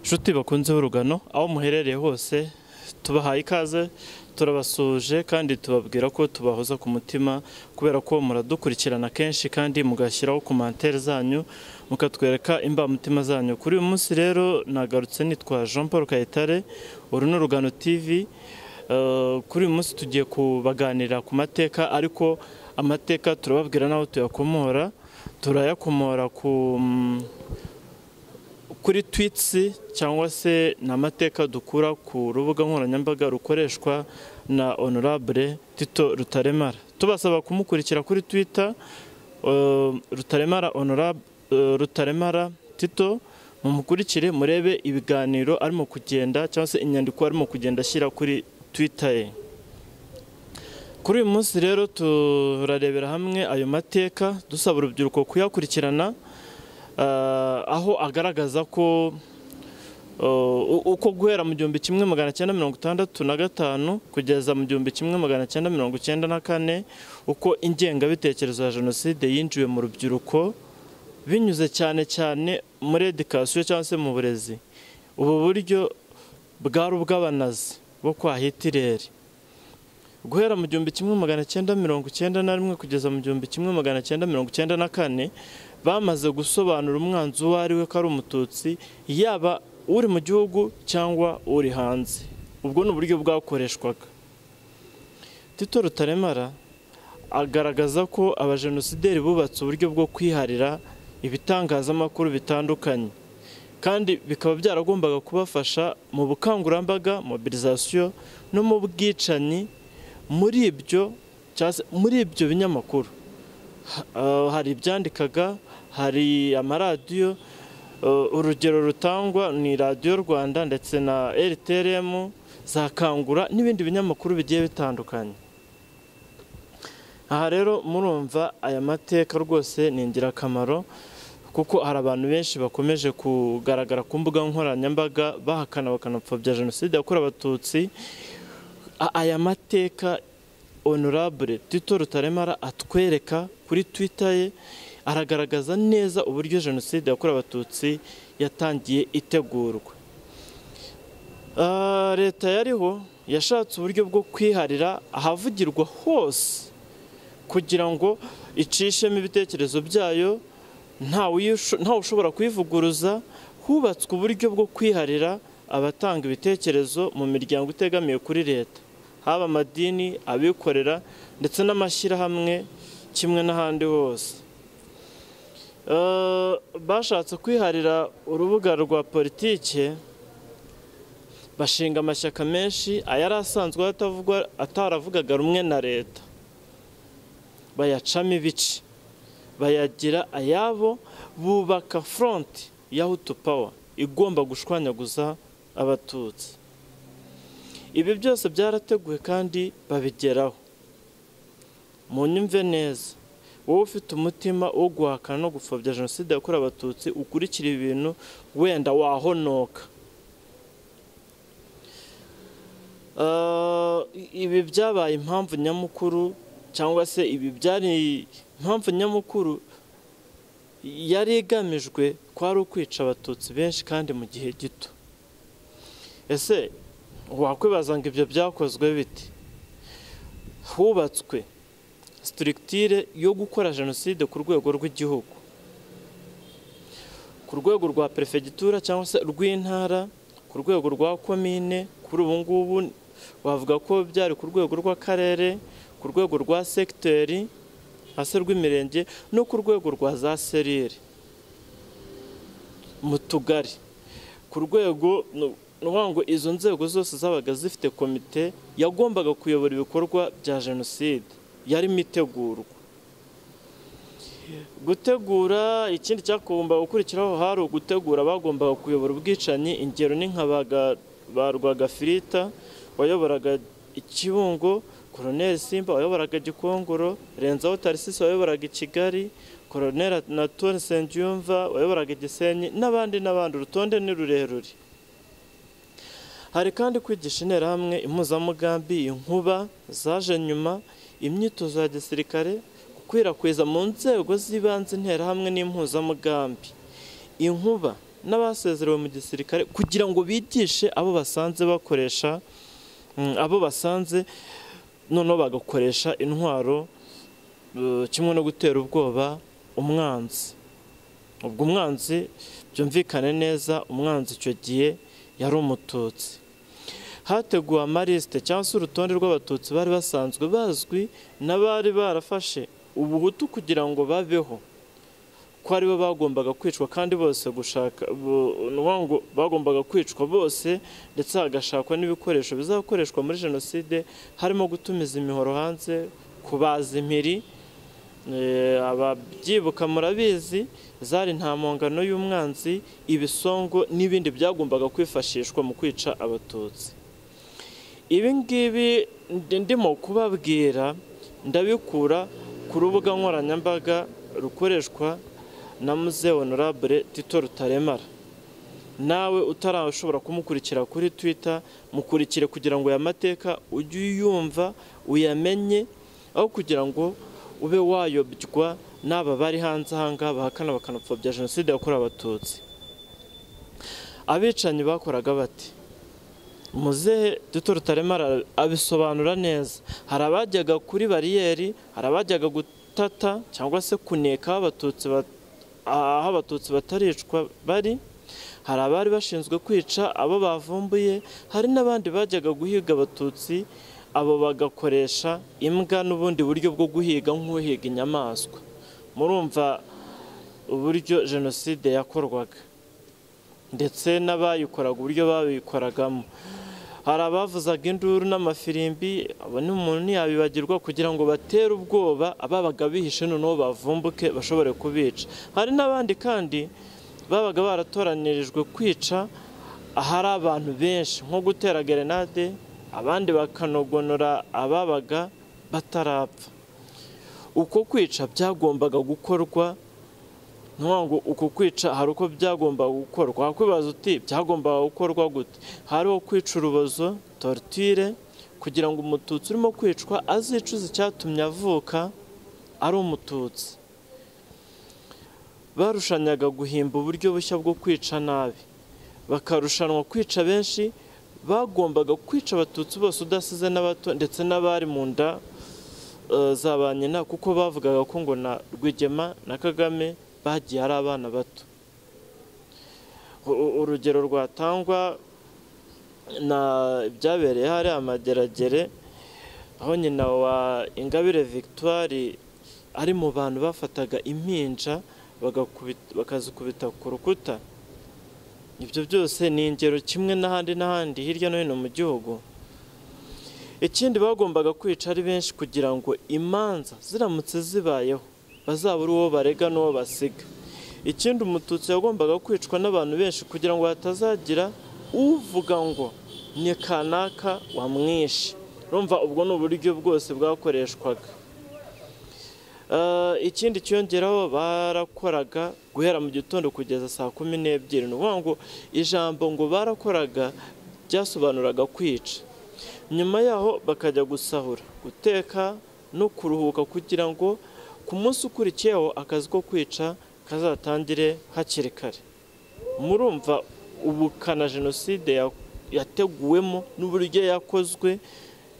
nshuti bakunze urugano aho muherereye hose tubahaye ikaze turabasuje kandi tubabwira ko tubahoza ku mutima kubera ko muradukurikirana kenshi kandi mugashyiraho komantere zanyu mukatwereka imbamutima zanyu kuri uyu munsi rero nagarutse nitwa jean paul kayitare uru ni urugano tv Eh, kuri uyu munsi tugiye kubaganira ku mateka ariko amateka turababwira n'aho tuyakomora turayakomora ku mm, kuri twitsi cyangwa se ni amateka dukura ku rubuga nkoranyambaga rukoreshwa na honorable tito rutaremara tubasaba kumukurikira kuri twita rutaremara honorable eh, rutaremara tito mumukurikire murebe ibiganiro arimo kugenda cyangwa se inyandiko arimo kugenda ashyira kuri twita ye kuri uyu munsi rero turarebera hamwe ayo mateka dusaba urubyiruko kuyakurikirana Ah, aho agaragaza ko uh, uko guhera mu gihumbi kimwe magana cyenda mirongo itandatu na gatanu kugeza mu gihumbi kimwe magana cyenda mirongo cyenda na kane uko ingengabitekerezo ya jenoside yinjiwe mu rubyiruko binyuze cyane cyane muri edikasiyo cyangwa se mu burezi ubu buryo bwari ubw'abanazi bo kwa hitireri guhera mu gihumbi kimwe magana cyenda mirongo cyenda na rimwe kugeza mu gihumbi kimwe magana cyenda mirongo cyenda na kane bamaze gusobanura umwanzi uwo ari we ko ari umututsi yaba uri mu gihugu cyangwa uri hanze ubwo ni uburyo bwakoreshwaga tito rutaremara agaragaza ko abajenosideri bubatse uburyo bwo kwiharira ibitangazamakuru bitandukanye kandi bikaba byaragombaga kubafasha mu bukangurambaga mobilizasiyo no mu bwicanyi muri ibyo cyangwa se muri ibyo binyamakuru Uh, hari ibyandikaga hari amaradiyo uh, urugero rutangwa ni radiyo rwanda ndetse na rtrm zakangura n'ibindi binyamakuru bigiye bitandukanye aha rero murumva aya mateka rwose ni ingirakamaro kuko hari abantu benshi bakomeje kugaragara ku mbuga nkoranyambaga bahakana bakanapfobya jenoside yakorewe abatutsi A- aya mateka honorable tito rutaremara atwereka kuri twitter ye aragaragaza neza uburyo jenoside yakorewe abatutsi yatangiye itegurwa Ah, leta yariho yashatse uburyo bwo kwiharira ahavugirwa hose kugira ngo icishemo ibitekerezo byayo ntawe uyisho- ntawe ushobora kuyivuguruza hubatswe uburyo bwo kwiharira abatanga ibitekerezo mu miryango itegamiye kuri leta haba amadini abikorera ndetse n'amashyirahamwe kimwe n'ahandi hose Eh, bashatse kwiharira urubuga rwa politike bashinga amashyaka menshi ayari asanzwe atavugwa ataravugaga rumwe na leta bayacamo ibice bayagira ayabo bubaka front ya hutu power igomba gushwanyaguza abatutsi ibi byose byarateguwe kandi babigeraho mu nyumve neza wowe ufite umutima wo guhakana no gupfobya jenoside yakorewe abatutsi ukurikira ibintu wenda wahonoka Ah, ibi byabaye impamvu nyamukuru cyangwa se ibi byari impamvu nyamukuru yari igamijwe kwari ukwica abatutsi benshi kandi mu gihe gito ese wakwibaza ngo ibyo byakozwe bite hubatswe sitirigitire yo gukora jenoside ku rwego rw'igihugu ku rwego rwa perefegitura cyangwa se rw'intara ku rwego rwa komine kuri ubu ngubu wavuga ko byari ku rwego rw'akarere ku rwego rwa segiteri hasi rw'imirenge no ku rwego rwa za serire mu tugari ku rwego ni ukuvuga ngo izo nzego zose zabaga zifite komite yagombaga kuyobora ibikorwa bya jenoside yarimo itegurwa gutegura ikindi cyagombaga gukurikiraho hari ugutegura bagombaga kuyobora ubwicanyi ingero ni nka baga- ba rwagafirita wayoboraga ikibungo koroneri simba wayoboraga gikongoro renzaho tarisisi wayoboraga i kigali koroneri natone sengiyumva wayoboraga gisenyi n'abandi n'abandi urutonde ni rurerure hari kandi kwigisha interahamwe impuzamugambi inkuba zaje nyuma imyitozo ya gisirikare gukwirakwiza mu nzego z'ibanze interahamwe n'impuzamugambi inkuba n'abasezerewe mu gisirikare kugira ngo bigishe abo basanze bakoresha mm, abo basanze noneho bagakoresha intwaro eh, kimwe no gutera ubwoba umwanzi ubwo umwanzi byumvikane neza umwanzi icyo gihe yari umututsi hateguwe amarisite cyangwa se urutonde rw'abatutsi bari basanzwe bazwi n'abari barafashe ubuhutu kugira ngo babeho ko aribo bagombaga kwicwa kandi bose gushaka bo- ni ukuvuga ngo bagombaga kwicwa bose ndetse hagashakwa n'ibikoresho bizakoreshwa muri jenoside harimo gutumiza imihoro hanze kubaza impiri Eh, ababyibuka murabizi zari nta mpongano y'umwanzi ibisongo n'ibindi byagombaga kwifashishwa mu kwica abatutsi ibi ngibi ndi- ndimo kubabwira ndabikura ku rubuga nkoranyambaga rukoreshwa na muze honorable tito rutaremara nawe utarashobora kumukurikira kuri twitter mukurikire kugira ngo aya mateka ujye uyumva uyamenye aho kugira ngo ube wayobywa n'aba bari hanze aha ngaha bahakana bakanapfobya jenoside yakorewe abatutsi abicanyi bakoraga bati muzehe duto rutaremara abisobanura neza hari abajyaga kuri bariyeri hari abajyaga gutata cyangwa se kuneka aho abatutsi bat- aho abatutsi bataricwa bari hari abari bashinzwe kwica abo bavumbuye hari n'abandi bajyaga guhiga abatutsi abo bagakoresha imbwa n'ubundi buryo bwo guhiga nk'uhiga inyamaswa murumva uburyo jenoside yakorwaga ndetse n'abayikoraga uburyo babikoragamo hari abavuzaga induru n'amafirimbi abo ni umuntu ntiyabibagirwa kugira ngo batere ubwoba ababaga bihishe noneho bavumbuke bashobore kubica hari n'abandi kandi babaga baratoranyirijwe kwica ahari abantu benshi nko gutera gerenade abandi bakanogonora ababaga batarapfa uko kwica byagombaga gukorwa ntuvuga ngo uku kwica hari uko byagombaga gukorwa wakwibaza uti byagombaga gukorwa gute hariho kwica urubozo torture kugira ngo umututsi urimo kwicwa azicuze icyatumye avuka ari umututsi barushanyaga guhimba uburyo bushya bwo kwica nabi bakarushanwa kwica benshi bagombaga kwica abatutsi bose udasize n'abato ndetse n'abari mu nda eh, za ba nyina kuko bavugaga ko ngo na Rwigema na Kagame bagiye ari abana bato U- u- urugero rwatangwa na byabereye hari amageragere aho nyina wa ingabire victoire ari mu bantu bafataga impinja bagakubita- bakazikubita ku rukuta ibyo byose ni ingero kimwe n'ahandi n'ahandi hirya no hino mu gihugu ikindi bagombaga kwica ari benshi kugira ngo imanza ziramutse zibayeho bazabura uwo barega n'uwo basiga ikindi umututsi yagombaga kwicwa n'abantu benshi kugira ngo hatazagira uvuga ngo ni kanaka wamwishe urumva ubwo ni uburyo bwose bwakoreshwaga Eh, ikindi cyiyongeraho barakoraga guhera mu gitondo kugeza saa kumi n'ebyiri ni ukuvuga ngo ijambo ngo barakoraga byasobanuraga kwica nyuma yaho bakajya gusahura guteka no kuruhuka kugira ngo ku munsi ukurikiyeho akazi ko kwica kazatangire hakiri kare murumva ubukana jenoside ya- yateguwemo n'uburyo yakozwe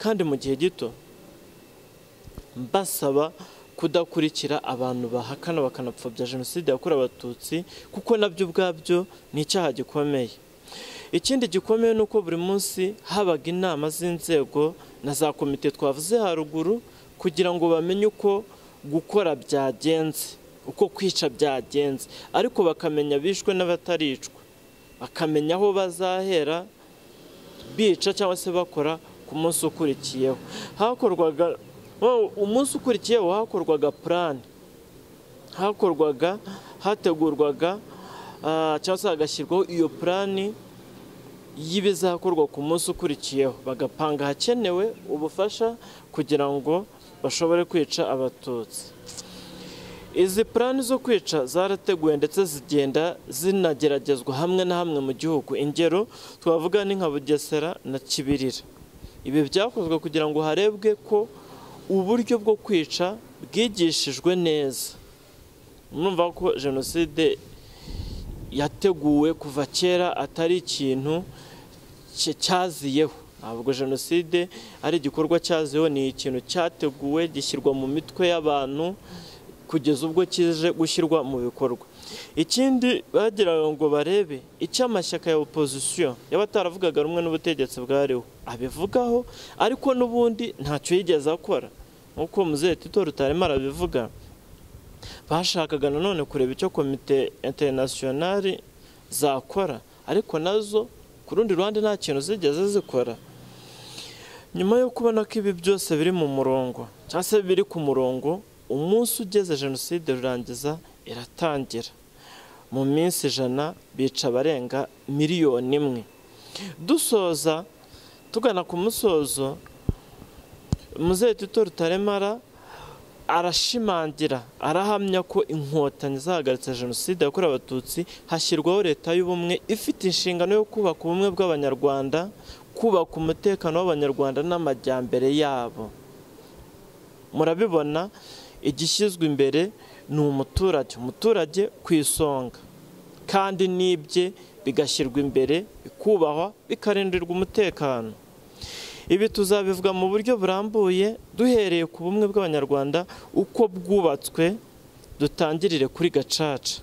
kandi mu gihe gito mbasaba kudakurikira abantu bahakana bakanapfobya jenoside yakorewe abatutsi kuko nabyo ubwabyo ni icyaha gikomeye ikindi gikomeye ni uko buri munsi habaga inama z'inzego na za komite twavuze haruguru kugira ngo bamenye uko gukora byagenze uko kwica byagenze ariko bakamenya abishwe n'abataricwa bakamenya aho bazahera bica cyangwa se bakora ku munsi ukurikiyeho hakorwaga oh, umunsi ukurikiyeho hakorwaga purani hakorwaga hategurwaga ah, cyangwa se hagashyirwaho iyo purani y'ibizakorwa ku munsi ukurikiyeho bagapanga ahakenewe ubufasha kugira ngo bashobore kwica abatutsi izi purani zo kwica zarateguwe ndetse zigenda zinageragezwa hamwe na hamwe mu gihugu ingero twavuga ni nka bugesera na kibirira ibi byakozwe kugira ngo harebwe ko uburyo bwo kwica bwigishijwe neza murumva ko jenoside yateguwe kuva kera atari ikintu cye- cyaziyeho ntabwo jenoside ari igikorwa cyaziyeho ni ikintu cyateguwe gishyirwa mu mitwe y'abantu kugeza ubwo kije gushyirwa mu bikorwa ikindi bagira ngo barebe icyo amashyaka ya opozisiyo yaba ataravugaga rumwe n'ubutegetsi bwariho abivugaho ariko n'ubundi ntacyo yigeze akora nk'uko muzehe tito rutarema arabivuga bashakaga nanone kureba icyo komite interinasiyonari zakora ariko nazo ku rundi ruhande nta kintu zigeze zikora nyuma yo kubona ko ibi byose biri mu murongo cyangwa se biri ku murongo umunsi ugeze jenoside rurangiza iratangira mu minsi ijana bica abarenga miliyoni imwe dusoza tugana ku musozo muzehe tito rutaremara arashimangira arahamya ko inkotanyi zahagaritse jenoside yakorewe abatutsi hashyirwaho leta y'ubumwe ifite inshingano yo kubaka ubumwe bw'abanyarwanda kubaka umutekano w'abanyarwanda n'amajyambere yabo murabibona igishyizwe imbere ni umuturage umuturage ku isonga kandi n'ibye bigashyirwa imbere bikubahwa bikarindirwa umutekano ibi tuzabivuga mu buryo burambuye duhereye ku bumwe bw'abanyarwanda uko bwubatswe dutangirire kuri gacaca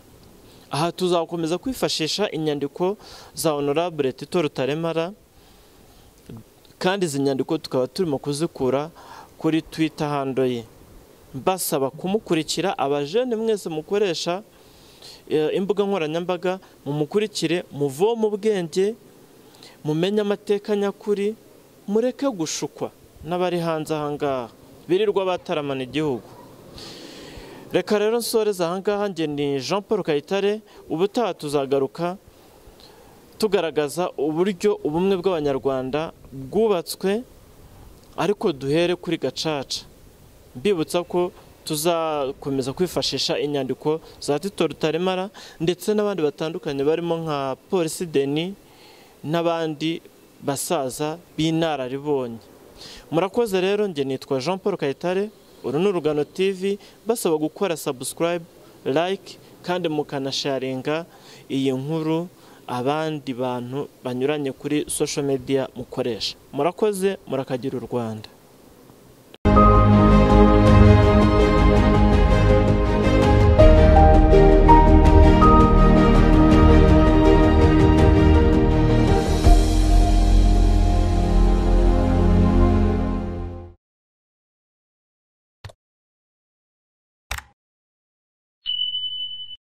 aha tuzakomeza kwifashisha inyandiko za honorable tito rutaremara kandi izi nyandiko tukaba turimo kuzikura kuri twitter hando ye mbasaba kumukurikira abajene mwese mukoresha eh, imbuga nkoranyambaga mumukurikire muvoma ubwenge mumenye amateka nyakuri mureke gushukwa n'abari hanze aha ngaha birirwa bataramana igihugu reka rero nsoreze aha ngaha njye ni jean paul kayitare ubutaha tuzagaruka tugaragaza uburyo ubumwe bw'abanyarwanda bwubatswe ariko duhere kuri gacaca mbibutsa ko tuzakomeza kwifashisha inyandiko za tito rutaremara ndetse n'abandi batandukanye barimo nka polisi deni n'abandi basaza b'inararibonye murakoze rero njye nitwa jean paul kayitare uru ni urugano tv basaba gukora subscribe like kandi mukanasharinga iyi nkuru abandi bantu banyuranye kuri social media mukoresha murakoze murakagira u rwanda